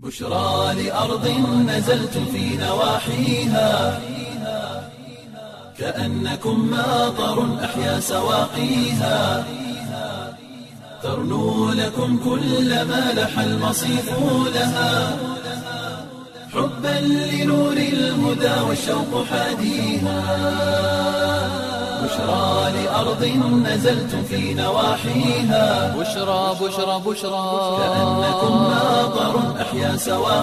بشرى لأرض نزلت في نواحيها كأنكم ماطر أحيا سواقيها ترنو لكم كل ما لح المصيف لها حبا لنور الهدى والشوق حاديها بشرى لأرض نزلت في نواحيها بشرى بشرى بشرى كأنكم ماطر أحيا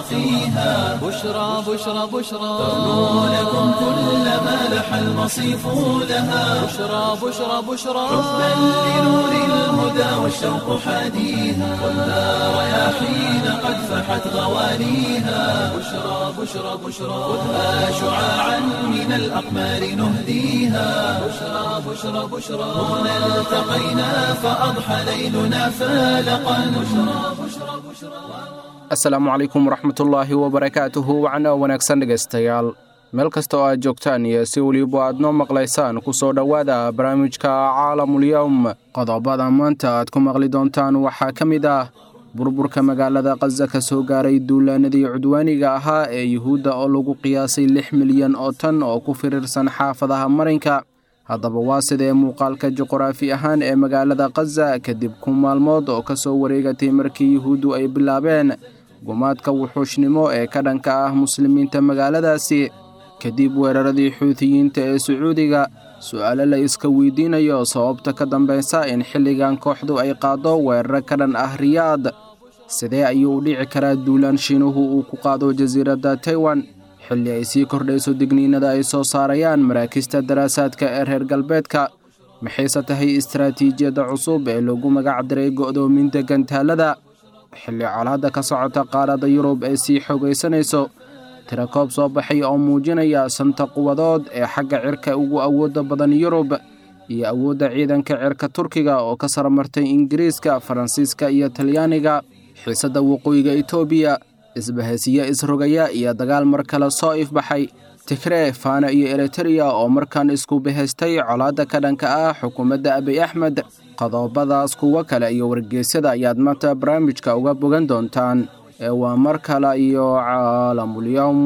سواقيها بشرى بشرى بشرى ترنو لكم كل ما لح المصيف لها بشرى بشرى بشرى حبا لنور الهدى والشوق حاديها والنار رياحين قد فحت غوانيها بشرى بشرى بشرى خذها شعاعا من الأقمار نهديها بشرى بشرى بشرى هنا التقينا فأضحى ليلنا فالقا بشرى بشرى بشرى asalaamu calaykum waraxmatullaahi wabarakaatuhu wacna wanaagsan dhegaystayaal meel kasta oo aad joogtaan iyo si weliba aad noo maqlaysaan ku soo dhowaada barnaamijka caalamulyowm qodobada maanta aad ku maqli doontaan waxaa ka mid ah burburka magaalada khaza ka soo gaaray duulaanadii cudwaaniga ahaa ee yuhuudda oo lagu qiyaasay lix milyan oo tan oo ku firirsan xaafadaha marinka haddaba waa sidee muuqaalka juquraafi ahaan ee magaalada khaza kadib kun maalmood oo ka soo wareegatay markii yuhuuddu ay bilaabeen gumaadka wuxuushnimo ee ka dhanka ah muslimiinta magaaladaasi kadib weeraradii xuutiyiinta ee sacuudiga su'aalo la iska weydiinayo sababta ka dambaysa in xilligan kooxdu ay qaaddo weeraro ka dhan ah riyaad sidee ayuu u dhici karaa duulaan shiinuhu uu ku qaado jasiiradda taiwan xilli ay sii kordhayso digniinada ay soo saarayaan maraakista daraasaadka ee reer galbeedka maxayse tahay istaraatiijiyadda cusub ee lagu magac diray go'doominta gantaalada xilli colaadda ka socota qaaradda yurub ee sii xoogaysanayso tirakoob soo baxay oo muujinaya santa quwadood ee xagga cirka ugu awoodda badan yurub iyo awoodda ciidanka cirka turkiga oo ka sarmartay ingiriiska faransiiska iyo talyaaniga xiisadda waqooyiga etoobiya isbahaysiyo isrogaya iyo dagaal mar kale soo ifbaxay tigree faana iyo eritereya oo markaan isku bahaystay colaadda ka dhanka ah xukuumadda abiy axmed qodobadaas kuwo kale iyo wargeysyada ayaad maanta barnaamijka uga bogan doontaan ee waa mar kale iyo caalamulyowm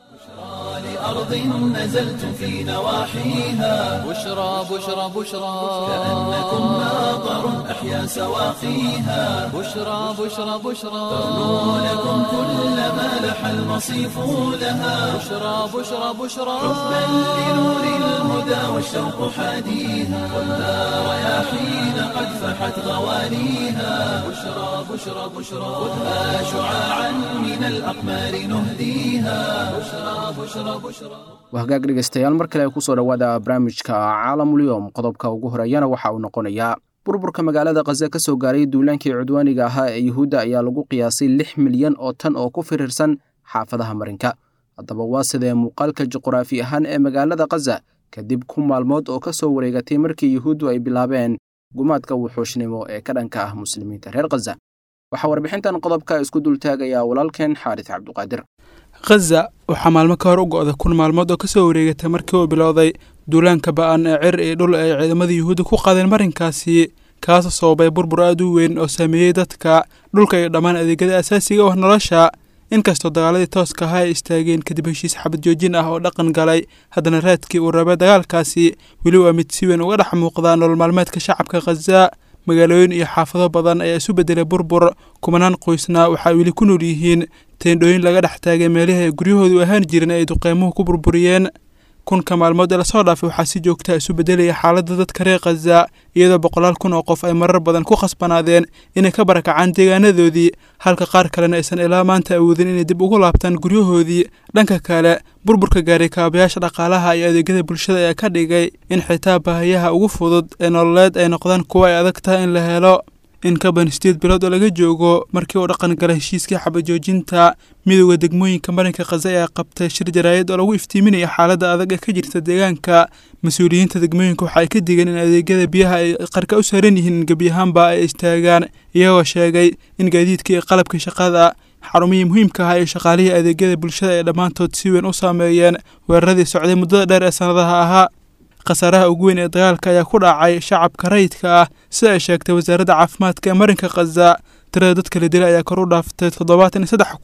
لأرض نزلت في نواحيها بشرى بشرى بشرى كأنكم ماطر أحيا سواقيها بشرى بشرى بشرى ترنو لكم كل ما لح المصيف لها بشرى بشرى بشرى حبا لنور الهدى والشوق حاديها والنار رياحين قد فحت غوانيها بشرى بشرى بشرى خذها شعاعا من الأقمار نهديها بشرى بشرى بشرى waa hagaag dhegaystayaal mar kale kusoo dhowaada barnaamijka caalamulyowm qodobka ugu horeeyana waxa uu noqonayaa burburka magaalada khaza ka soo gaaray duulaankii cudwaaniga ahaa ee yuhuudda ayaa lagu qiyaasay lix milyan oo tan oo ku firirsan xaafadaha marinka haddaba waa sidee muuqaalka juquraafi ahaan ee magaalada khaza kadib kun maalmood oo ka soo wareegatay markii yuhuuddu ay bilaabeen gumaadka wuxuushnimo ee ka dhanka ah muslimiinta reer khaza waxaa warbixintan qodobka isku dultaagayaa walaalkeen xaaris cabduqaadir khaza waxaa maalmo ka hor u go'da kun maalmood oo ka soo wareegatay markii uu bilowday duulaanka ba'an ee cir iyo dhul ay ciidamada yuhuudda ku qaadeen marinkaasi kaasoo sababay burbur aad u weyn oo saameeyey dadka dhulka iyo dhammaan adeegyada asaasiga ah nolosha inkastoo dagaaladii tooska ahaa ay istaageen kadib heshiis xabad joojin ah oo dhaqan galay haddana raadkii uu rabay dagaalkaasi weli waa mid si weyn uga dhex muuqda nolol maalmeedka shacabka khaza magaalooyin iyo xaafado badan ayaa isu beddelay burbur kumanaan qoysna waxaa weli ku nool yihiin teendhooyin laga dhex taagay meelihii ay guryahoodu ahaan jireen ay duqeymuhu ku burburiyeen kunka maalmood ee lasoo dhaafay waxaa si joogtaa isu beddelaya xaaladda dadka reer khaza iyadoo boqolaal kun oo qof ay marar badan ku khasbanaadeen inay ka barakacaan deegaanadoodii halka qaar kalena aysan ilaa maanta awoodin inay dib ugu laabtaan guryahoodii dhanka kale burburka gaaray kaabayaasha dhaqaalaha iyo adeegyada bulshada ayaa ka dhigay in xitaa baahayaha ugu fudud ee nololeed ay noqdaan kuwo ay adag tahay in la helo in ka badan sideed bilood oo laga joogo markii uu dhaqan galay heshiiskii xabajoojinta midowda degmooyinka marinka khaza ayaa qabtay shir jaraayad oo lagu iftiiminaya xaaladda adag ee ka jirta deegaanka mas-uuliyiinta degmooyinka waxa ay ka digeen in adeegyada biyaha ay qarka u saaran yihiin in gebiyahaanba ay istaagaan iyagoo sheegay in gaadiidka iyo qalabka shaqada xarumihii muhiimka ahaa iyo shaqaalihii adeegyada bulshada ay dhammaantood si weyn u saameeyeen weeraradii socday muddada dheer ee sannadaha ahaa khasaaraha ugu weyn ee dagaalka ayaa ku dhacay shacabka rayidka ah sida ay sheegtay wasaaradda caafimaadka ee marinka khaza tirada dadka la dilay ayaa kor u dhaaftay toddobaatan iyo saddex kun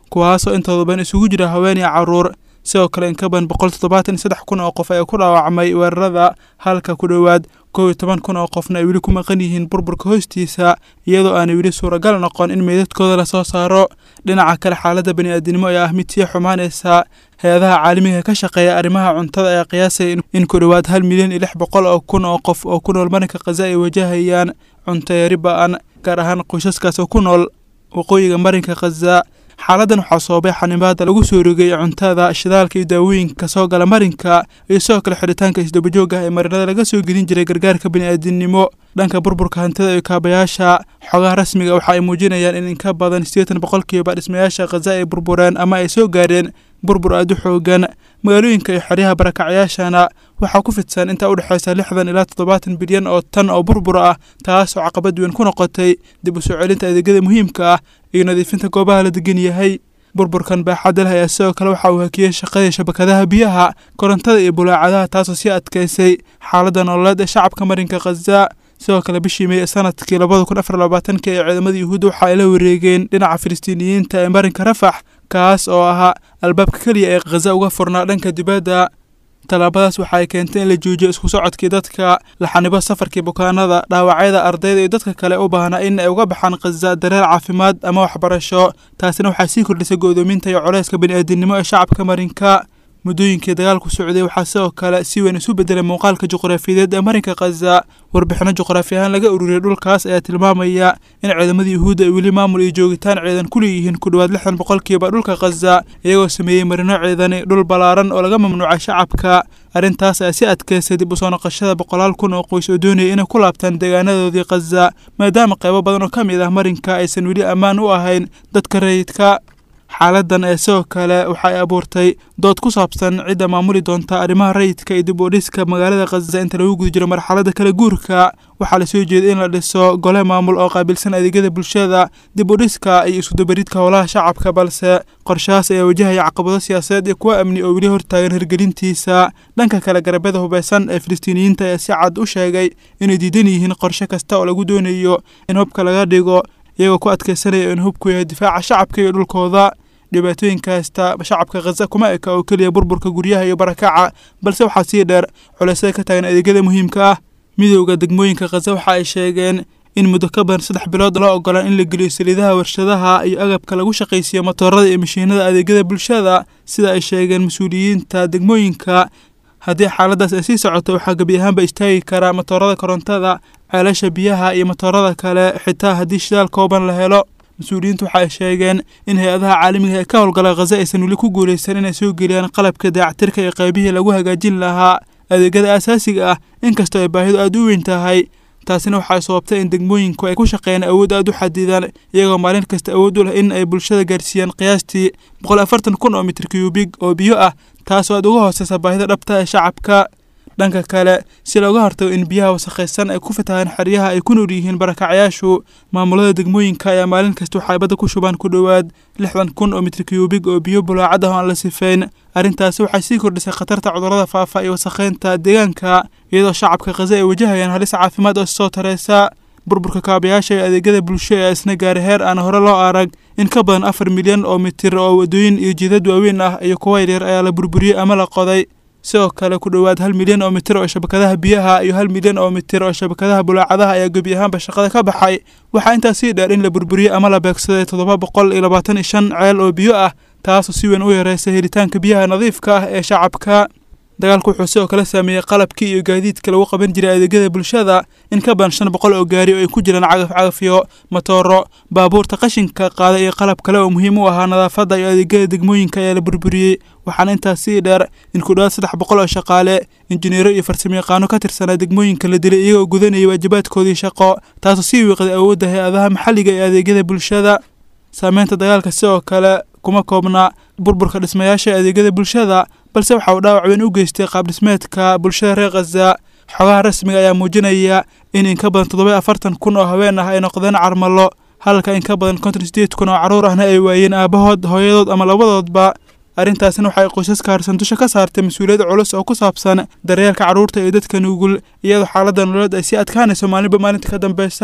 kuwaasoo intooda badan isugu jira haween iyo carruur sidoo kale in ka badan boqol toddobaatan iyo saddex kun oo qof ayaa ku dhaawacmay weerarada halka ku dhowaad kow iyo toban kun oo qofna ay weli ku maqan yihiin burburka hoostiisa iyadoo aanay weli suuragal noqon in meydadkooda lasoo saaro dhinaca kale xaaladda bani'aadinimo ayaa ah mid sii xumaanaysa hay-adaha caalamiga ka shaqeeya arrimaha cuntada ayaa qiyaasaya in ku dhowaad hal milyan iyo lix boqol oo kun oo qof oo ku nool marinka khaza ay wajahayaan cunto yari ba-an gaar ahaan qoysaskaas oo ku nool waqooyiga marinka khaza xaaladan waxaa soobay xanibaada lagu soo rogay cuntada shidaalka iyo daawooyinka soo gala marinka iyo sidoo kale xidhitaanka isdabajooga ee marinada laga soo gelin jiray gargaarka bani'aadinimo dhanka burburka hantida iyo kaabayaasha xogaha rasmiga waxa ay muujinayaan in inka badan siddeetan boqolkiiba dhismayaasha khaza ay burbureen ama ay soo gaareen burbur aada u xoogan magaalooyinka iyo xeryaha barakacyaashana waxaa ku fidsan intaa u dhexaysa lixdan ilaa toddobaatan bilyan oo tan oo burbur ah taasoo caqabad weyn ku noqotay dib u soo celinta adeegyada muhiimka ah iyo nadiifinta goobaha la degan yahay burburkan baaxadda leh ayaa sidoo kale waxa uu hakiyey shaqadii shabakadaha biyaha korontada iyo bulaacadaha taasoo sii adkaysay xaaladda nololeed ee shacabka marinka khaza sidoo kale bishii mey sanadkii labada kun afar labaatankii ee ciidamada yuhuudda waxa ay la wareegeen dhinaca filistiiniyiinta ee marinka rafax kaas oo ahaa albaabka keliya ee khaza uga furnaa dhanka dibadda tallaabadaas waxa ay keentay in la joojiyo isku socodkii dadka la xanibo safarkii bukaanada dhaawacyada ardayda iyo dadka kale u baahnaa in ay uga baxaan khaza dareer caafimaad ama waxbarasho taasina waxaa sii kordhisay go'doominta iyo culayska bani'aadinimo ee shacabka marinka muddooyinkii dagaalku socday waxaa sidoo kale si weyn isu bedelay muuqaalka juqraafiyadeed ee marinka khaza warbixino juqraafi ahaan laga ururiyay dhulkaas ayaa tilmaamaya in ciidamada yuhuudda ay weli maamul iyo joogitaan ciidan ku leeyihiin ku dhowaad lixdan boqolkiiba dhulka khaza iyagoo sameeyey marino ciidani dhul ballaaran oo laga mamnuucay shacabka arrintaas ayaa si adkaysay dib u soo noqoshada boqolaal kun oo qoys oo doonaya inay ku laabtaan deegaanadoodii khaza maadaama qaybo badan oo ka mid ah marinka aysan weli ammaan u ahayn dadka rayidka xaaladan ee sidoo kale waxa ay abuurtay dood ku saabsan cidda maamuli doonta arrimaha rayidka iyo dib u dhiska magaalada khaza inta lagu guda jiro marxaladda kala guurka waxaa lasoo jeeday in la dhiso gole maamul oo qaabilsan adeegyada bulshada dib u dhiska iyo iskudabaridka howlaha shacabka balse qorshahaas ayaa wajahaya caqabado siyaasadeed iyo kuwo amni oo weli hortaagan hirgelintiisa dhanka kale garabada hubeysan ee filistiiniyiinta ayaa si cad u sheegay inay diidan yihiin qorshe kasta oo lagu doonayo in hubka laga dhigo iyagoo ku adkaysanaya in hubku yahay difaaca shacabka iyo dhulkooda dhibaatooyinka haysta shacabka khaza kuma eka oo keliya burburka guryaha iyo barakaca balse waxaa sii dheer culaysyada ka taagan adeegyada muhiimka ah midowda degmooyinka khaza waxa ay sheegeen in muddo ka badan saddex bilood loo ogolaan in la geliyo saliidaha warshadaha iyo agabka lagu shaqaysiiyo matoorada iyo mashiinada adeegyada bulshada sida ay sheegeen mas-uuliyiinta degmooyinka haddii xaaladaas ay sii socoto waxaa gebi ahaanba istaagi karaa matoorada korontada ceelasha biyaha iyo matoorada kale xitaa haddii shidaal kooban la helo mas-uuliyiintu waxa ay sheegeen in hay-adaha caalamiga ee ka howlgala khaza aysan weli ku guulaysan inay soo geliyaan qalabka dayactirka iyo qaybihii lagu hagaajin lahaa adeegyada asaasiga ah inkastoo ay baahidu aada u weyn tahay taasina waxay sababtay in degmooyinku ay ku shaqeeyaan awood aada u xadidan iyagoo maalin kasta awood u leh in ay bulshada gaarsiiyaan qiyaastii boqol afartan kun oo mitir kiyubig oo biyo ah taasoo aada uga hooseysa baahida dhabta ee shacabka dhanka kale si looga hortago in biyaha wasakhaysan ay ku fatahaan xeryaha ay ku nool yihiin barakacyaashu maamulada degmooyinka ayaa maalin kasta waxay badda ku shubaan ku dhowaad lixdan kun oo mitir kiyubig oo biyo bulaacad ah oo aan la sifeyn arrintaasi waxay sii kordhisay khatarta cudurrada faafa iyo wasakheynta deegaanka iyadoo shacabka khaza ay wajahayaan halis caafimaad oo soo tareysa burburka kaabayaasha iyo adeegyada bulsho ee isna gaaray heer aan hore loo arag in ka badan afar milyan oo mitir oo wadooyin iyo jidad waaweyn ah iyo kuwa yaryar ayaa la burburiyey ama la qoday sidoo kale ku dhowaad hal milyan oo mitir oo shabakadaha biyaha iyo hal milyan oo mitir oo shabakadaha bulaacadaha ayaa gebi ahaanba shaqada ka baxay waxaa intaas sii dheer in la burburiyey ama la beegsaday toddoba boqol iyo labaatan iyo shan ceel oo biyo ah taasoo si weyn u yareysay helitaanka biyaha nadiifka ah ee shacabka dagaalku wuxuu sidoo kale saameeyey qalabkii iyo gaadiidka lagu qaban jiray adeegyada bulshada in ka badan shan boqol oo gaari oo ay ku jiraan cagaf cagafyo matooro baabuurta qashinka qaada iyo qalab kale oo muhiim u ahaa nadaafadda iyo adeegyada degmooyinka ayaa la burburiyey waxaana intaas sii dheer in ku dhowaad saddex boqol oo shaqaale injineero iyo farsamayaqaano ka tirsanaa degmooyinka la dilay iyagoo gudanayay waajibaadkoodii shaqo taasoo sii wiiqday awoodda hay-adaha maxalliga ee adeegyada bulshada saameynta dagaalka sidoo kale kuma koobna burburka dhismayaasha adeegyada bulshada balse waxa uu dhaawac weyn u geystay qaabdhismeedka bulshada reer khaza xogaha rasmiga ayaa muujinaya in in ka badan toddoba afartan kun oo haween ah ay noqdeen carmalo halka in ka badan konton sideed kun oo carruur ahna ay waayeen aabahood hooyadood ama labadoodba arrintaasina waxay qoysaska harsan dusha ka saartay mas-uuliyad culus oo ku saabsan daryeelka carruurta iyo dadka nugul iyadoo xaaladda nololeed ay sii adkaanayso maalinba maalinta ka dambeysa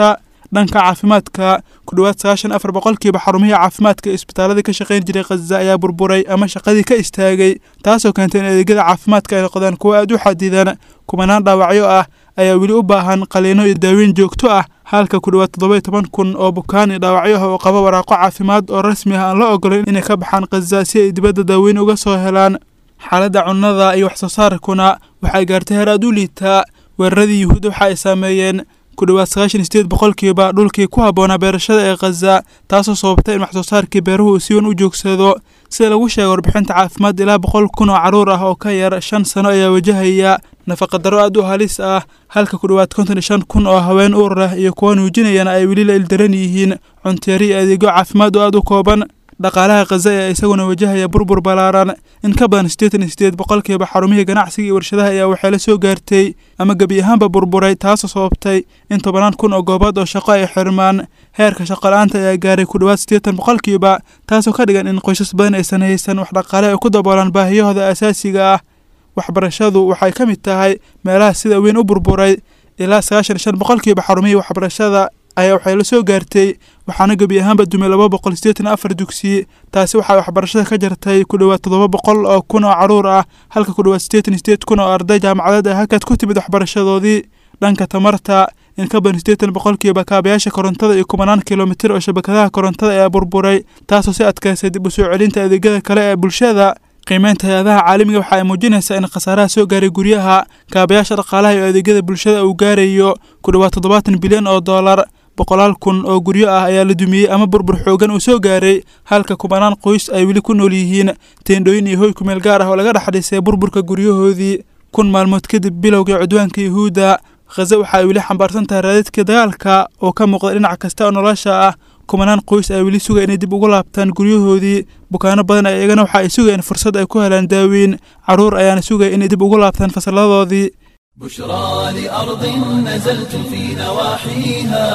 dhanka caafimaadka ku dhowaad sagaashan afar boqolkiiba xarumihii caafimaadka ee isbitaaladii ka shaqayn jiray khaza ayaa burburay ama shaqadii ka istaagay taasoo keentay in adeegyada caafimaadka ay noqdaan kuwo aad u xadidan kumanaan dhaawacyo ah ayaa weli u baahan qaliino iyo daaweyn joogto ah halka ku dhowaad toddoba iyo toban kun oo bukaan iyo dhaawacyo ah oo qaba waraaqo caafimaad oo rasmi ah aan la ogolayn inay ka baxaan khaza si ay dibadda daaweyn uga soo helaan xaaladda cunnada iyo wax soo saarkuna waxay gaartay heer aad u liitaa weeraradii yuhuudda waxa ay saameeyeen ku dhowaad sagaashan iyo sideed boqolkiiba dhulkii ku habboonaa beerashada ee khaza taasoo sababtay in wax soo saarkii beeruhu uu si wan u joogsado sida lagu sheegay warbixinta caafimaad ilaa boqol kun oo carruur ah oo ka yar shan sano ayaa wajahaya nafaqadaro aad u halis ah halka ku dhowaad konton iyo shan kun oo haween uur leh iyo kuwa nuujinayana ay weli la ildaran yihiin cunteeri iyo adeegyo caafimaad oo aad u kooban dhaqaalaha khaza ayaa isaguna wajahaya burbur ballaaran in ka badan siddeetan iyo sideed boqolkiiba xarumihii ganacsiga iyo warshadaha ayaa waxay la soo gaartay ama gebi ahaanba burburay taasoo sababtay in tobanaan kun oo goobood oo shaqo ay xirmaan heerka shaqo-la'aanta ayaa gaaray ku dhowaad siddeetan boqolkiiba taasoo ka dhigan in qoysas badan aysan haysan wax dhaqaale ay ku daboolaan baahiyahooda asaasiga ah waxbarashadu waxay ka mid tahay meelaha sida weyn u burburay ilaa sagaashan iyo shan boqolkiiba xarumihii waxbarashada ayaa waxay la soo gaartay waxaana gebi ahaanba dumay laba boqol siddeetan afar dugsi taasi waxay waxbarashada ka jartay ku dhowaad toddoba boqol oo kun oo carruur ah halka ku dhowaad siddeetan iyo sideed kun oo arday jaamacadeed ay halkaad ku timid waxbarashadoodii dhanka tamarta in ka badan siddeetan boqolkiiba kaabayaasha korontada iyo kumanaan kilomitir oo shabakadaha korontada ayaa burburay taasoo si adkaysay dib u soo celinta adeegyada kale ee bulshada qiimeynta hay-adaha caalamiga waxa ay muujinaysaa in khasaaraha soo gaaray guryaha kaabayaasha dhaqaalaha iyo adeegyada bulshada uu gaarayo ku dhowaad toddobaatan bilyan oo dollar boqolaal kun oo guryo ah ayaa la dumiyey ama burbur xoogan uu soo gaaray halka kumanaan qoys ay weli ku nool yihiin teendhooyin iyo hoy kumeel gaar ah oo laga dhex dhisay burburka guryahoodii kun maalmood kadib bilowgai cudwaanka yuhuudda khaza waxa ay weli xambaarsan tahay raadadka dagaalka oo ka muuqda dhinac kasta oo nolosha ah kumanaan qoys ay weli sugaya inay dib ugu laabtaan guryahoodii bukaano badan ay iyagana waxa ay sugayeen fursad ay ku helaan daaweyn carruur ayaana sugaya inay dib ugu laabtaan fasalladoodii بشرى لأرض نزلتم في نواحيها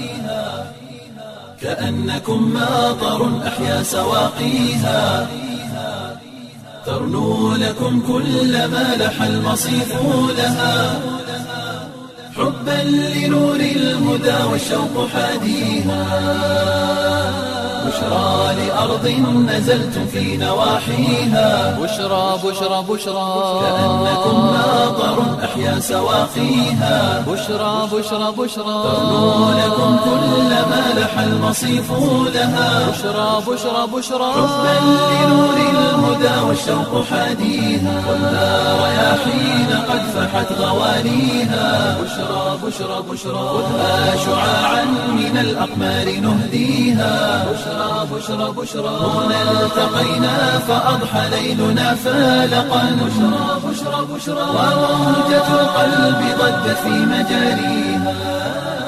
كأنكم ماطر أحيا سواقيها ترنو لكم كل ما لح المصيف لها حبا لنور الهدى والشوق حاديها بشرى لأرض نزلتم في نواحيها بشرى بشرى بشرى كأنكم ماطر أحيا سواقيها بشرى بشرى بشرى ترنو لكم كل ما لح المصيف لها بشرى بشرى بشرى حبا لنور الهدى والشوق حاديها والنار رياحين قد فحت غوانيها بشرى بشرى بشرى خذها شعاعا من الأقمار نهديها بشرى بشرى بشرى هنا التقينا فأضحى ليلنا فالقا بشرى بشرى بشرى وموجة القلب ضجت في مجاريها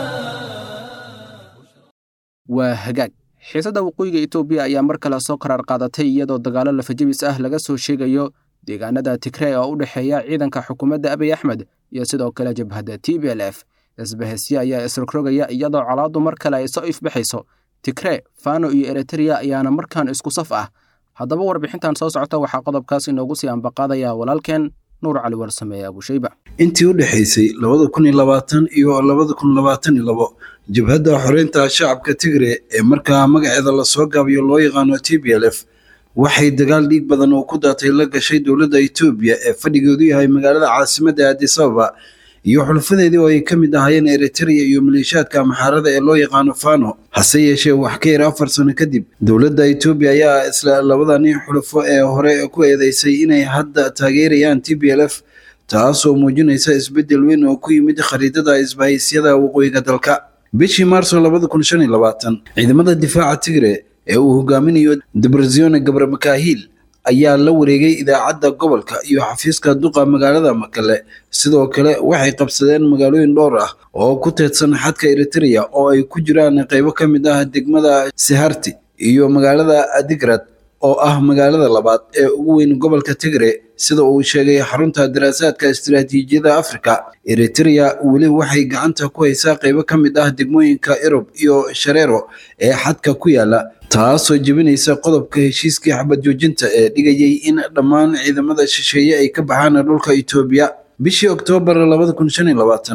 waa hagaag xiisadda waqooyiga etoobiya ayaa mar kale soo qaraar qaadatay iyadoo dagaallo lafajabis ah laga soo sheegayo deegaanada tigrey oo u dhexeeya ciidanka xukuumadda abiy axmed iyo sidoo kale jabhadda t b l f isbahesye ayaa isrogrogaya iyadoo colaaddu mar kale ay soo ifbaxayso tigree fano iyo eritreya ayaana markaan isku saf ah haddaba warbixintan soo socota waxaa qodobkaas inoogu sii ambaqaadaya walaalkeen nuur cali warsameeye abushayba intii u dhexaysay labada kun iyo labaatan iyo labada kun labaatan iyo labo jabhadda xoreynta shacabka tigre ee markaa magaceeda lasoo gaabiyo loo yaqaano t b l f waxay dagaal dhiig badan oo ku daatay la gashay dowladda etoobiya ee fadhigeedu yahay magaalada caasimadda addis ababa iyo xulafadeedii oo ay ka mid ahaayeen eritrea iyo maleeshiyaadka maxaarada ee loo yaqaano fano hase yeeshee wax ka yar afar sano kadib dowladda etoobiya ayaa isla labadani xulafo ee hore ku eedeysay inay hadda taageerayaan t b l f taasoo muujinaysa isbeddel weyn oo ku yimid khariidada isbahaysyada waqooyiga dalka bishii maarso labada kun shan iyo labaatan ciidamada difaaca tigre ee uu hogaaminayo debrazione gabre makahiil ayaa la wareegay idaacadda gobolka iyo xafiiska duqa magaalada makale sidoo kale waxay qabsadeen magaalooyin dhowr ah oo ku teedsan xadka eritrea oo ay ku jiraan qaybo ka mid ah degmada siharti iyo magaalada adigrad oo ah magaalada labaad ee ugu weyn gobolka tigre sida uu sheegay xarunta daraasaadka istiraatiijiyada afrika eritrea weli waxay gacanta ku haysaa qaybo ka mid ah degmooyinka erob iyo shareero ee xadka ku yaala taasoo jebinaysa qodobka heshiiskii xabad joojinta ee dhigayay in dhammaan ciidamada shisheeye ay ka baxaan dhulka etoobiya bishii oktoobar labada kun shan iyo labaatan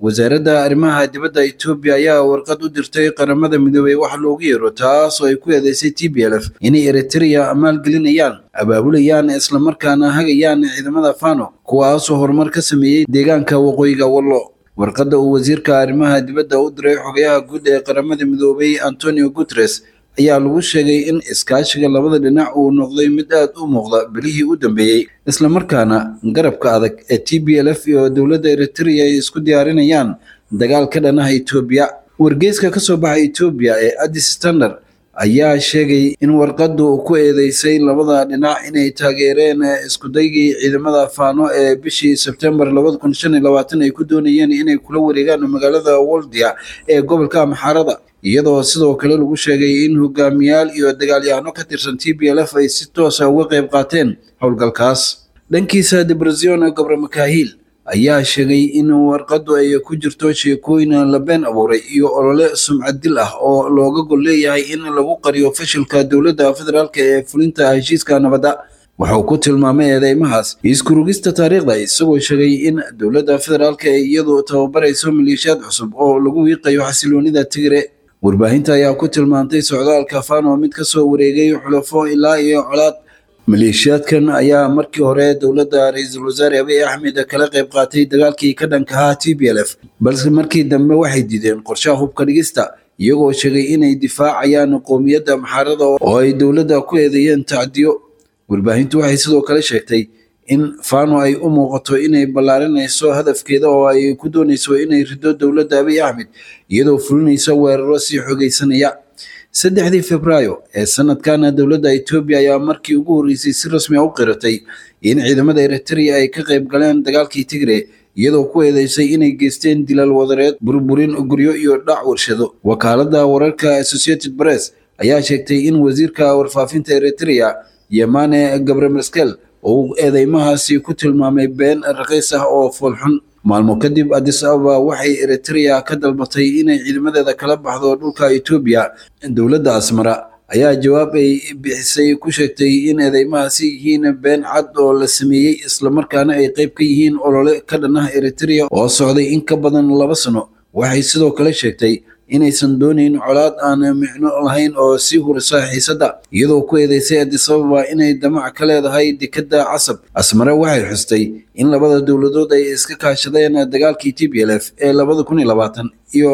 wasaaradda arrimaha dibadda etoobiya ayaa warqad u dirtay qaramada midoobey wax loogu yeero taasoo ay ku eedeysay t b l f inay eritrea maalgelinayaan abaabulayaan islamarkaana hagayaan ciidamada fano kuwaasoo horumar ka sameeyey deegaanka waqooyiga wallo warqadda uu wasiirka arrimaha dibadda u diray xogayaha guud ee qaramada midoobey antonio guteres ayaa lagu sheegay in iskaashiga labada dhinac uu noqday mid aad u muuqda bilihii u dambeeyey islamarkaana garabka adag ee t b l f iyo dowladda eritrea ay isku diyaarinayaan dagaal ka dhanaha etoobiya wargeyska ka soo baxa etoobiya ee addis standard ayaa sheegay in warqaddu ku eedeysay labada dhinac inay taageereen iskudaygii ciidamada faano ee bishii sebtembar ay ku doonayeen inay kula wareegaan magaalada woldia ee gobolka amxaarada iyadoo sidoo kale lagu sheegay in hogaamiyaal iyo dagaalyahano ka tirsan t b l f ay si toosa uga qayb qaateen howlgalkaas dhankiisa debrazion gobre makahiil ayaa sheegay in warqaddu ay ku jirto sheekooyin la been abuuray iyo olole sumcad dil ah oo looga gol leeyahay in lagu qariyo fashilka dowladda federaalk ee fulinta heshiiska nabadda wuxuu ku tilmaamay eedeymahaas iskurugista taariikhda isagoo sheegay in dowladda federaalk ay iyadu tababarayso maleeshiyaad cusub oo lagu wiiqayo xasiloonida tigre warbaahinta ayaa ku tilmaantay socdaalka fano mid ka soo wareegay xulafo ilaa iyo colaad maleeshiyaadkan ayaa markii hore dowladda ra-iisul wasaare abiy axmed kala qayb qaatay dagaalkii ka dhanka ahaa t b l f balse markii dambe waxay diideen qorshaha hubka dhigista iyagoo sheegay inay difaacayaan qoomiyadda maxaarada oo ay dowladda ku eedeeyeen tacdiyo warbaahintu waxay sidoo kale sheegtay in fano ay u muuqato inay ballaarinayso hadafkeeda oo ay ku doonayso inay rido dowladda abiy axmed iyadoo fulinaysa weeraro sii xogeysanaya saddexdii febraayo ee sanadkana dowladda etoobiya ayaa markii ugu horreysay si rasmi a u qiratay in ciidamada eritrea ay ka qayb galeen dagaalkii tigre iyadoo ku eedeysay inay geysteen dilal wadareed burburin guryo iyo dhac warshado wakaaladda wararka associated press ayaa sheegtay in wasiirka warfaafinta eritrea yemane gabremaskel uu eedeymahaasi ku tilmaamay been raqiis ah oo foolxun maalmo kadib addis ababa waxay eritrea ka dalbatay inay ciidamadeeda kala baxdo dhulka etoobiya dowladda asmara ayaa jawaab ay bixisay ku sheegtay in eedeymahaasi yihiin been cad oo la sameeyey islamarkaana ay qayb ka yihiin olole ka dhan ah eritrea oo socday in ka badan laba sano waxay sidoo kale sheegtay inaysan doonayn colaad aan micno lahayn oo sii hurisa xiisadda iyadoo ku eedeysay addis ababa inay damac ka leedahay dekadda casab asmare waxay xustay in labada dowladood ay iska kaashadeen dagaalkii t b l f ee iyo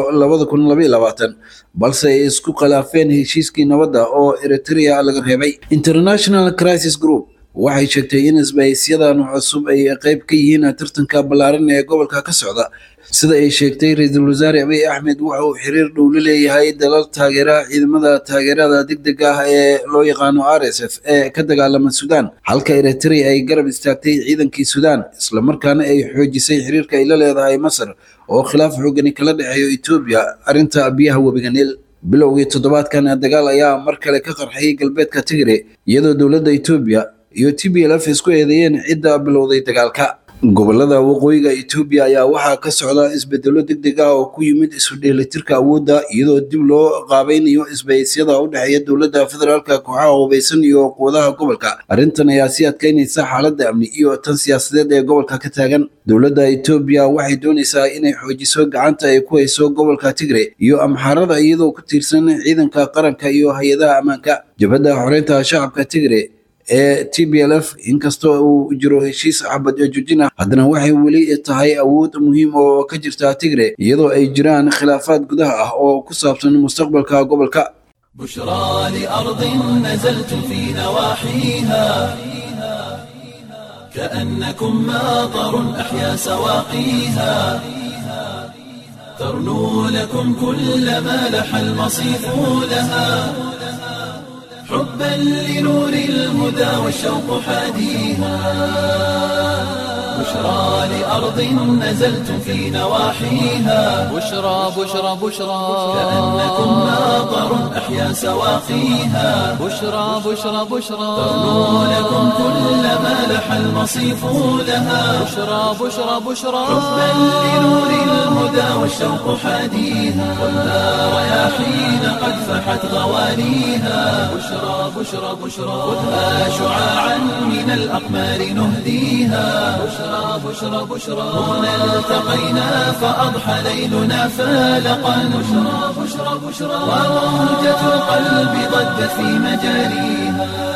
balse ay isku khilaafeen heshiiskii nabadda oo eritrea laga reebay international crisis group waxay sheegtay in isbahaysiyadan cusub ay qayb ka yihiin tartanka ballaaran ee gobolka ka socda sida ay sheegtay ra-iisul wasaare abiy axmed waxa uu xiriir dhow la leeyahay dalal taageera ciidamada taageerada degdega ah ee loo yaqaano r s f ee ka dagaalama suudaan halka eritrea ay garab istaagtay ciidankii suudaan islamarkaana ay xoojisay xiriirka ay la leedahay masar oo khilaaf xoogani kala dhexeeyo etoobiya arrinta biyaha webiga niil bilowgii toddobaadkan dagaal ayaa mar kale ka qarxayay galbeedka tigre iyadoo dowladda etoobiya iyo t b l f isku eedeeyeen cidda bilowday dagaalka gobolada waqooyiga etoobiya ayaa waxaa ka socda isbedelo degdeg ah oo ku yimid isu dheelitirka awoodda iyadoo dib loo qaabaynayo isbahisyada u dhexeeya dowladda federaalka kooxaha hubaysan iyo quwadaha gobolka arrintan ayaa sii adkeynaysa xaaladda amni iyo tan siyaasadeed ee gobolka ka taagan dowladda etoobiya waxay doonaysaa inay xoojiso gacanta ay ku hayso gobolka tigre iyo amxaarada iyadoo ku tiirsan ciidanka qaranka iyo hay-adaha ammaanka jabhadda xoreynta shacabka tigre ee t b l f inkastoo uu jiro heshiis xabad joojin ah haddana waxay weli tahay awood muhiim oo ka jirta tigre iyadoo ay jiraan khilaafaad gudaha ah oo ku saabsan mustaqbalka gobolka بشرى لأرض نزلت في نواحيها كأنكم ماطر أحيا سواقيها ترنو لكم كل ما لح المصيف لها حبا لنور الهدى والشوق حاديها بشرى لأرض نزلت في نواحيها بشرى بشرى بشرى كأنكم ماطر أحيا سواقيها بشرى بشرى بشرى ترنو لكم كل ما لح المصيف لها بشرى بشرى بشرى حبا لنور الهدى والشوق حاديها والنار رياحين قد فحت غوانيها بشرى بشرى بشرى خذها شعاعا من الأقمار نهديها بشرى بشرى بشرى بشرى هنا التقينا فأضحى ليلنا فالقا بشرى بشرى بشرى وموجة القلب ضجت في مجاريها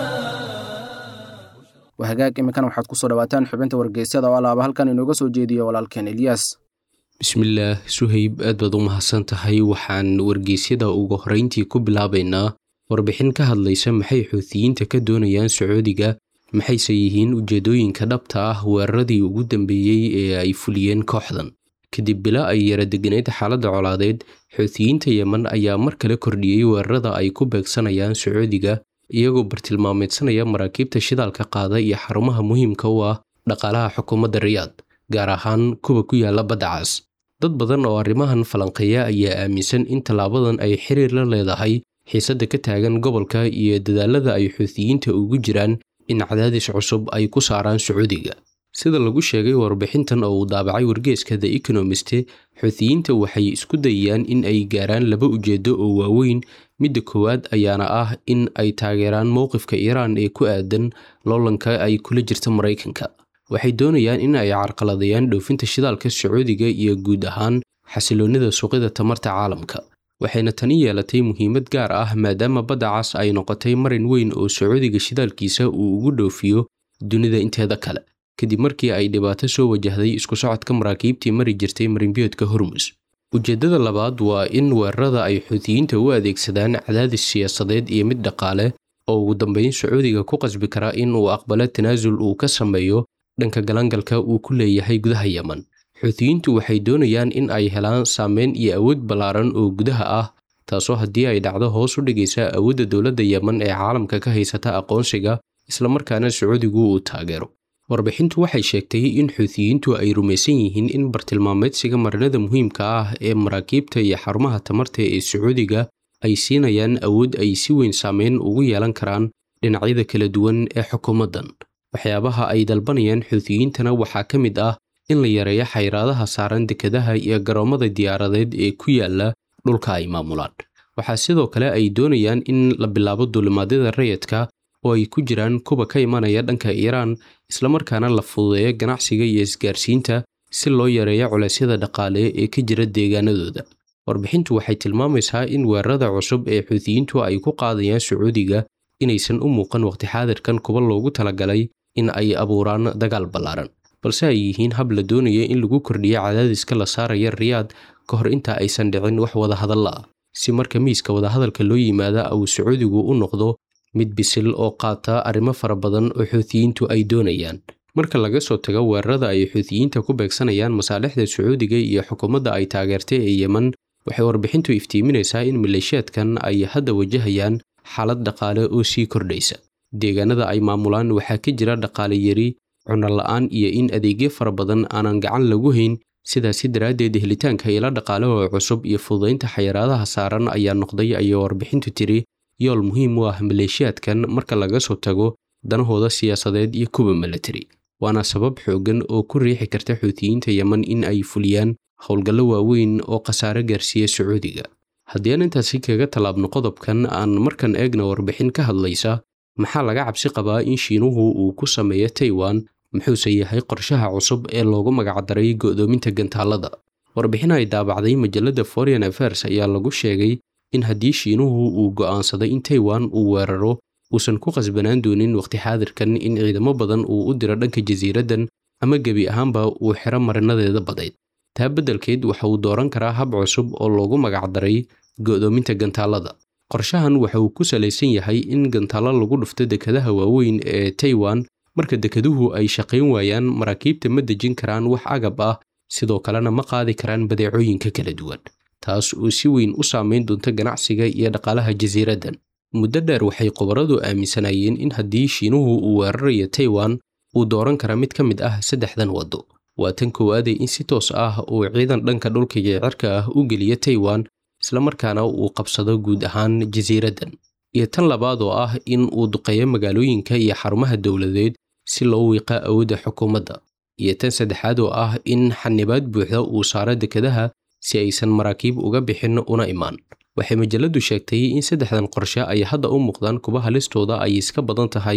wahagaag iminkana waxaad ku soo dhawaataan xubinta wargeysyada oo alaaba halkan inooga soo jeediyo walaalkeen eliyas bismillaah suhayb aad baad u mahadsan tahay waxaan wargeysyada ugu horrayntii ku bilaabaynaa warbixin ka hadlaysa maxay xuutiyiinta ka doonayaan sacuudiga maxayse yihiin ujeeddooyinka dhabta ah weeraradii ugu dambeeyey ee ay fuliyeen kooxdan kadib bila ay yara deganayd xaaladda colaadeed xuutiyiinta yemen ayaa mar kale kordhiyey weerarada ay ku beegsanayaan sacuudiga iyagoo bartilmaameedsanaya maraakiibta shidaalka qaada iyo xarumaha muhiimka u ah dhaqaalaha xukuumadda riyaad gaar ahaan kuwa ku yaala badda cas dad badan oo arrimahan falanqeeya ayaa aaminsan in tallaabadan ay xiriir la leedahay xiisadda ka taagan gobolka iyo dadaalada ay xuutiyiinta ugu jiraan in cadaadis cusub ay ku saaraan sacuudiga sida lagu sheegay warbixintan oo uu daabacay wargeeska the economist xuutiyiinta waxay isku dayayaan in ay gaaraan laba ujeeddo oo waaweyn midda koowaad ayaana ah in ay taageeraan mowqifka iiraan ee ku aadan loolanka ay kula jirta maraykanka waxay doonayaan in ay carqaladeeyaan dhoofinta shidaalka sacuudiga iyo guud ahaan xasiloonnida suuqyada tamarta caalamka waxayna tani yeelatay muhiimad gaar ah maadaama badda cas ay noqotay marin weyn oo sacuudiga shidaalkiisa uu ugu dhoofiyo dunida inteeda kale kadib markii ay dhibaato soo wajahday isku socodka maraakiibtii mari jirtay marinbiyoodka hormus ujeeddada labaad waa in weerarada ay xuutiyiinta u adeegsadaan cadaadis siyaasadeed iyo mid dhaqaale oo ugu dambeyn sacuudiga ku qasbi kara in uu aqbalo tanaasul uu ka sameeyo dhanka galangalka uu ku leeyahay gudaha yemen xuutiyiintu waxay doonayaan in ay helaan saameyn iyo awood ballaaran oo gudaha ah taasoo haddii ay dhacdo hoos u dhigaysa awoodda dowladda yemen ee caalamka ka haysata aqoonsiga islamarkaana sacuudigu uu taageero warbixintu waxay sheegtay in xuutiyiintu ay rumaysan yihiin in bartilmaameedsiga marinada muhiimka ah ee maraakiibta iyo xarumaha tamarta ee sacuudiga ay siinayaan awood ay si weyn saameyn ugu yeelan karaan dhinacyada kala duwan ee xukuumaddan waxyaabaha ay dalbanayaan xuutiyiintana waxaa ka mid ah in la yareeyo xayraadaha saaran dekedaha iyo garoommada diyaaradeed ee ku yaala dhulka ay maamulaan waxaa sidoo kale ay doonayaan in la bilaabo duulimaadyada rayidka oo ay ku jiraan kuwa ka imanaya dhanka iiraan islamarkaana la fududeeyo ganacsiga iyo isgaarsiinta si loo yareeyo culeysyada dhaqaale ee ka jira deegaanadooda warbixintu waxay tilmaamaysaa in weerarada cusub ee xuutiyiintu ay ku qaadayaan sacuudiga inaysan u muuqan waqti xaadirkan kuwa loogu talagalay in ay abuuraan dagaal ballaaran balse ay yihiin hab la doonaya in lagu kordhiyo cadaadiska la saaraya riyaad ka hor inta aysan dhicin wax wadahadalla ah si marka miiska wadahadalka loo yimaada uu sacuudigu u noqdo mid bisil oo qaata arrimo fara badan oo xuutiyiintu ay doonayaan marka laga soo tago weerarada ay xuutiyiinta ku beegsanayaan masaalixda sacuudiga iyo xukuumadda ay taageertay ee yemen waxay warbixintu iftiiminaysaa in maleeshiyaadkan ay hadda wajahayaan xaalad dhaqaale oo sii kordhaysa deegaanada ay maamulaan waxaa ka jira dhaqaale yari cunno la'aan iyo in adeegyo fara badan aanan gacan lagu hayn sidaasi daraaddeed helitaanka ilo dhaqaalahoo cusub iyo fududaynta xayiraadaha saaran ayaa noqday ayay warbixintu tiri yool muhiim u ah maleeshiyaadkan marka laga soo tago danahooda siyaasadeed iyo kuwa milatari waana sabab xooggan oo ku riixi karta xuutiyiinta yemen in ay fuliyaan howlgallo waaweyn oo khasaare gaarsiiya sacuudiga haddii aan intaasi kaga tallaabno qodobkan aan markan eegna warbixin ka hadlaysa maxaa laga cabsi qabaa in shiinuhu uu ku sameeyo taiwan muxuuse yahay qorshaha cusub ee loogu magacdaray go'doominta gantaalada warbixin ay daabacday majalladda foreign affairs ayaa lagu sheegay in haddii shiinuhu uu go'aansaday in taiwan uu weeraro uusan ku qasbanaan doonin waqti xaadirkan in ciidamo badan uu u diro dhanka jasiiraddan ama gebi ahaanba uu xiro marinadeeda badayd taa beddelkeed waxa uu dooran karaa hab cusub oo loogu magacdaray go'doominta gantaalada qorshahan waxa uu ku salaysan yahay in gantaalo lagu dhufto dekadaha waaweyn ee taiwan marka dekeduhu ay shaqayn waayaan maraakiibta ma dejin karaan wax agab ah sidoo kalena ma qaadi karaan badeecooyinka kala duwan taas oo si weyn u saamayn doonta ganacsiga iyo dhaqaalaha jasiiraddan muddo dheer waxay khubaradu aaminsanaayeen in haddii shiinuhu uu weerarayo taiwan uu dooran kara mid ka mid ah saddexdan waddo waa tan koowaadee in si toos ah uu ciidan dhanka dhulka iyo cirka ah u geliyo taiwan islamarkaana uu qabsado guud ahaan jasiiraddan iyo tan labaad oo ah in uu duqeeyo magaalooyinka iyo xarumaha dowladeed si loo wiiqa awoodda xukuumadda iyo tan saddexaad oo ah in xanibaad buuxda uu saaro dekadaha si aysan maraakiib uga bixin una imaan waxay majalladdu sheegtay in saddexdan qorshe ay hadda u muuqdaan kuwa halistooda ay iska badan tahay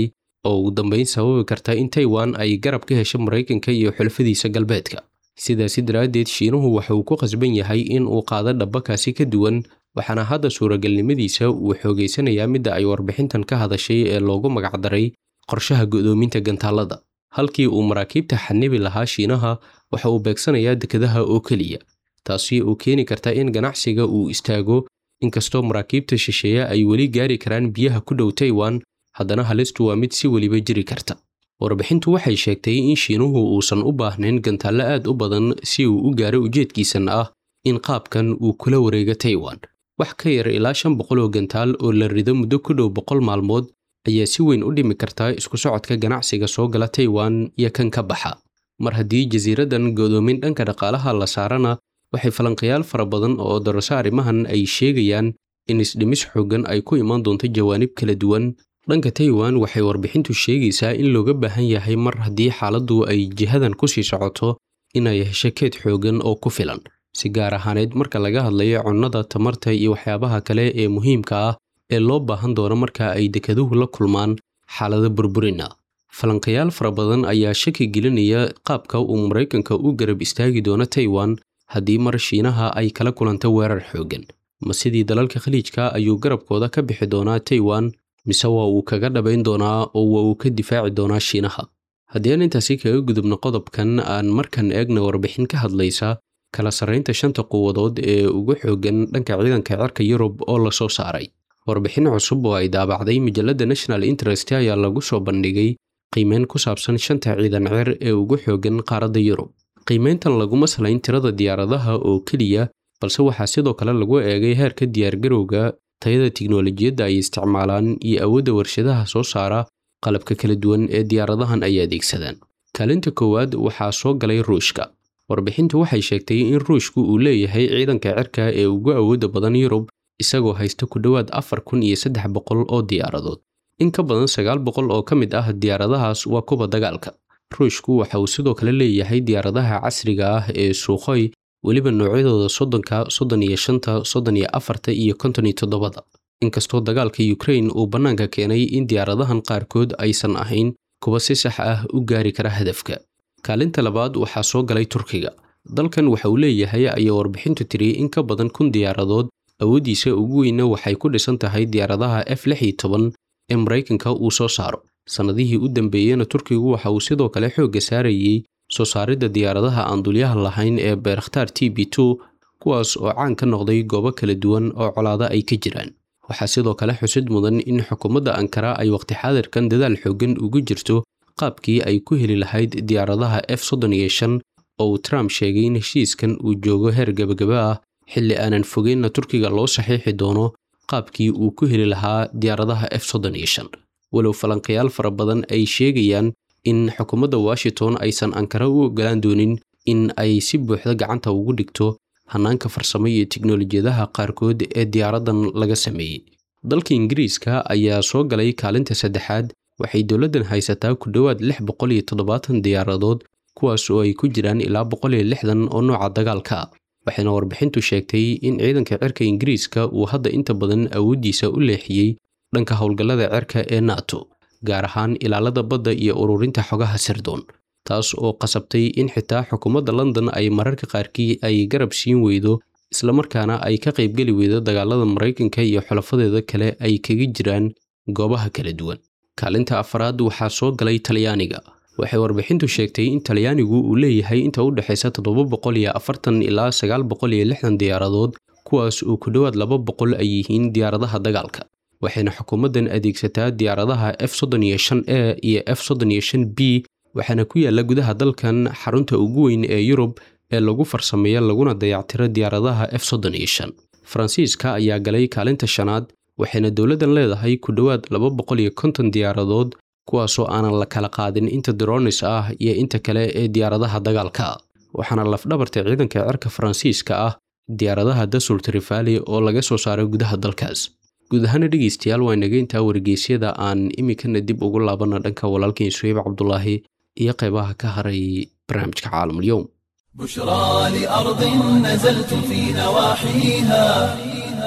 oo ugu dambeyn sababi karta in taiwan ay garab ka hesho maraykanka iyo xulafadiisa galbeedka sidaasi daraaddeed shiinuhu waxa uu ku qasban yahay in uu qaado dhabbakaasi ka duwan waxaana hadda suuragalnimadiisa uu xoogaysanayaa midda ay warbixintan ka hadashay ee loogu magacdaray qorshaha go'doominta gantaalada halkii uu maraakiibta xanibi lahaa shiinaha waxa uu beegsanayaa dekadaha oo keliya taasi oo keeni karta in ganacsiga uu istaago inkastoo maraakiibta shisheeye ay weli gaari karaan biyaha ku dhow taiwan haddana halistu waa mid si weliba jiri karta warbixintu waxay sheegtay in shiinuhu uusan u baahnayn gantaallo aad u badan si uu u gaaro ujeedkiisan ah in qaabkan uu kula wareego taiwan wax ka yar ilaa shan boqol oo gantaal oo la rido muddo ku dhow boqol maalmood ayaa si weyn u dhimi karta isku socodka ganacsiga soo gala taiwan iyo kan ka baxa mar haddii jasiiradan godoomin dhanka dhaqaalaha la saarana waxay falanqayaal fara badan oo darasho arrimahan ay sheegayaan in isdhimis xooggan ay ku imaan doonto jawaanib kala duwan dhanka taiwan waxay warbixintu sheegaysaa in looga baahan yahay mar haddii xaaladdu ay jihadan ku sii socoto inay hesho keed xooggan oo ku filan si gaar ahaaneed marka laga hadlayo cunnada tamarta iyo waxyaabaha kale ee muhiimka ah ee loo baahan doono marka ay dekeduhu la kulmaan xaalado burburina falanqayaal fara badan ayaa shaki gelinaya qaabka uu maraykanka u garab istaagi doono taiwan haddii mar shiinaha ay kala kulanto weerar xooggan ma sidii dalalka khaliijka ayuu garabkooda ka bixi doonaa taiwan mise waa uu kaga dhabayn doonaa oo waa uu ka difaaci doonaa shiinaha haddii aan intaasi kaga gudubno qodobkan aan markan eegna warbixin ka hadlaysa kala sarraynta shanta quwadood ee ugu xooggan dhanka ciidanka cirka yurub oo la soo saaray warbixin cusub oo ay daabacday majalladda national interest ayaa lagu soo bandhigay qiimeyn ku saabsan shanta ciidan cer ee ugu xooggan qaaradda yurub qiimeyntan laguma salayn tirada diyaaradaha oo keliya balse waxaa sidoo kale lagu eegay heerka diyaargarowga tayada tiknolojiyadda ay isticmaalaan iyo awoodda warshadaha soo saara qalabka kala duwan ee diyaaradahan ay adeegsadaan kaalinta koowaad waxaa soo galay ruushka warbixintu waxay sheegtay in ruushku uu leeyahay ciidanka cirka ee ugu awoodda badan yurub isagoo haysta ku dhowaad afar kun iyo saddex boqol oo diyaaradood in ka badan sagaal boqol oo ka mid ah diyaaradahaas waa kuwa dagaalka ruushku waxa uu sidoo kale leeyahay diyaaradaha casriga ah ee suukhoy weliba noocyadooda soddonka soddon iyo shanta soddon iyo afarta iyo konton iyo toddobada inkastoo dagaalka ukrain uu bannaanka keenay in diyaaradahan qaarkood aysan ahayn kuwa si sax ah u gaari kara hadafka kaalinta labaad waxaa soo galay turkiga dalkan waxa uu leeyahay ayaa warbixintu tiri in ka badan kun diyaaradood awooddiisa ugu weyna waxay ku dhisan tahay diyaaradaha f lix iyo toban ee maraykanka uu soo saaro sannadihii u dambeeyena turkigu waxa uu sidoo kale xoogga saarayey soo saaridda diyaaradaha aan dulyaha lahayn ee beerakhtaar t b two kuwaas oo caan ka noqday goobo kala duwan oo colaado ay ka jiraan waxaa sidoo kale xusid mudan in xukuumadda ankara ay waqti xaadirkan dadaal xooggan ugu jirto qaabkii ay ku heli lahayd diyaaradaha f soddon iyo shan oo uu trump sheegay in heshiiskan uu joogo heer gebagaba ah xilli aanan fogeynna turkiga loo saxiixi doono qaabkii uu ku heli lahaa diyaaradaha f soddon iyo shan walow falanqayaal fara badan ay sheegayaan in xukuumadda washington aysan ankara u ogolaan doonin in ay si buuxda gacanta ugu dhigto hannaanka farsamo iyo tiknolojiyadaha qaarkood ee diyaaraddan laga sameeyey dalka ingiriiska ayaa soo galay kaalinta saddexaad waxay dowladdan haysataa ku dhowaad lix boqol iyo toddobaatan diyaaradood kuwaas oo ay ku jiraan ilaa boqol iyo lixdan oo nooca dagaalka ah waxayna warbixintu sheegtay in ciidanka cirka ingiriiska uu hadda inta badan awooddiisa u leexiyey dhanka howlgallada cirka ee nato gaar ahaan ilaalada badda iyo ururinta xogaha sirdoon taas oo qasabtay in xitaa xukuumadda london ay mararka qaarkii ay garab siin weydo islamarkaana ay ka qaybgeli weydo dagaalada maraykanka iyo xulafadeeda kale ay kaga jiraan goobaha kala duwan kaalinta afaraad waxaa soo galay talyaaniga waxay warbixintu sheegtay in talyaanigu uu leeyahay inta u dhexaysa toddoba boqol iyo afartan ilaa sagaal boqol iyo lixdan diyaaradood kuwaas oo ku dhowaad laba boqol ay yihiin diyaaradaha dagaalka waxayna xukuumaddan adeegsataa diyaaradaha f soddon iyo shan e iyo f soddon iyo shan b waxaana ku yaalla gudaha dalkan xarunta ugu weyn ee yurub ee lagu farsameeya laguna dayactiro diyaaradaha f soddon iyo shan faransiiska ayaa galay kaalinta shanaad waxayna dowladdan leedahay ku dhowaad laba boqol iyo konton diyaaradood kuwaasoo aanan la kala qaadin inta dronis ah iyo inta kale ee diyaaradaha dagaalka waxaana lafdhabarta ciidanka cirka faransiiska ah diyaaradaha dasul trifali oo laga soo saaray gudaha dalkaas guud ahaana dhegeystayaal waa inaga intaa wargeysyada aan iminkana dib ugu laabana dhanka walaalkeen suheyb cabdulaahi iyo qaybaha ka haray barnaamijka caalamulyoum بشرى لأرض نزلت في نواحيها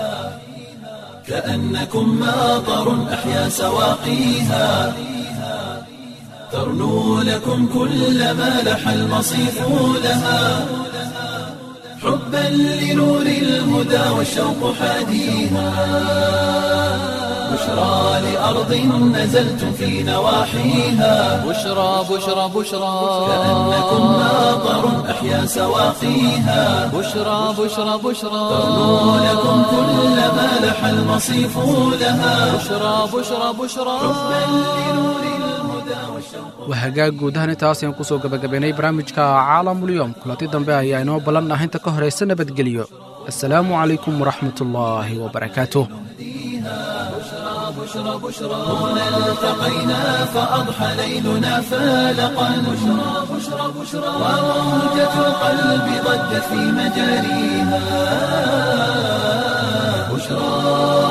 كأنكم ماطر أحيا سواقيها ترنو لكم كل ما لح المصيف لها حبا لنور الهدى والشوق حاديها بشرى لأرض نزلتم في نواحيها بشرى بشرى بشرى كأنكم ماطر أحيا سواقيها بشرى بشرى بشرى ترنو لكم كل ما لح المصيف لها بشرى بشرى بشرى waa hagaag guud ahaan intaas ayaan kusoo gabagabaynay barnaamijka caalamulyoom kulanti dambe ayaa inoo ballan ah inta ka horaysa nabadgelyo assalaamu calaykum waraxmatullaahi wabarakaatuh هنا التقينا فأضحى ليلنا فالقا بشرى بشرى بشرى وموجة القلب ضجت في مجاريها بشرى